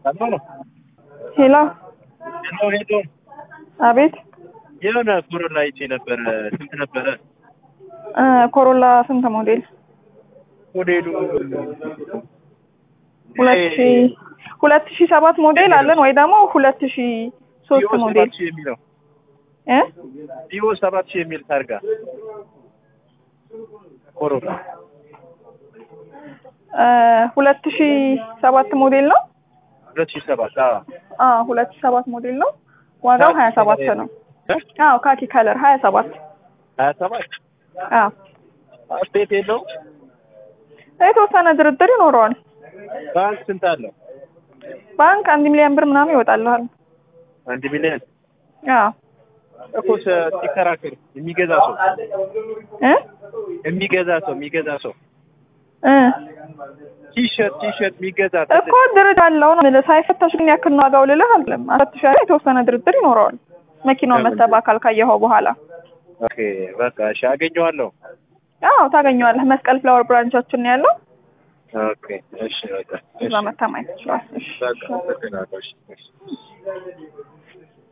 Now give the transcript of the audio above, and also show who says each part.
Speaker 1: ሰላም ነው።
Speaker 2: ሄሎ
Speaker 1: ሄሎ ሄሎ።
Speaker 2: አቤት
Speaker 1: የሆነ ኮሮላ አይቼ ነበረ። ስንት ነበረ
Speaker 2: እ ኮሮላ ስንት ሞዴል?
Speaker 1: ሞዴሉ?
Speaker 2: ሁለት ሺ ሁለት ሺ ሰባት ሞዴል አለን ወይ ደግሞ ሁለት ሺ ሶስት
Speaker 1: ቪኦ
Speaker 2: ሞዴል
Speaker 1: ሰባት ሺህ የሚለው
Speaker 2: እ
Speaker 1: ቪኦ ሰባት ሺህ የሚል ታርጋ ኮሮላ
Speaker 2: እ ሁለት ሺ ሰባት ሞዴል ነው።
Speaker 1: ሁለት ሺህ ሰባት አዎ
Speaker 2: አ ሁለት ሺ ሰባት ሞዴል ነው። ዋጋው ሀያ ሰባት ነው።
Speaker 1: እ?
Speaker 2: አዎ ካኪ ከለር ሀያ ሰባት
Speaker 1: ሀያ ሰባት
Speaker 2: አዎ
Speaker 1: አስቴት የለው
Speaker 2: የተወሰነ ድርድር ይኖረዋል።
Speaker 1: ባንክ ስንት አለው?
Speaker 2: ባንክ አንድ ሚሊዮን ብር ምናምን ይወጣልሃል።
Speaker 1: አንድ ሚሊዮን
Speaker 2: አዎ
Speaker 1: እኮ ስ- ሲከራከር የሚገዛ ሰው
Speaker 2: እ
Speaker 1: የሚገዛ ሰው የሚገዛ ሰው
Speaker 2: እ
Speaker 1: ቲሸርት ቲሸርት የሚገዛ
Speaker 2: እኮ ድርድር አለው ነው የምልህ። ሳይፈተሽ ግን ያክል ነው ዋጋው ልልህ አለም አፈትሽ የተወሰነ ድርድር ይኖረዋል። መኪናውን መተህ በአካል ካየኸው በኋላ
Speaker 1: ኦኬ በቃ እሺ አገኘዋለሁ።
Speaker 2: አዎ ታገኘዋለህ። መስቀል ፍላወር ብራንቻችን ነው ያለው።
Speaker 1: ኦኬ እሺ በቃ
Speaker 2: እዛ
Speaker 1: እሺ
Speaker 2: መተህ ማየት ትችላለህ። እሺ
Speaker 1: በቃ በቃ እሺ እሺ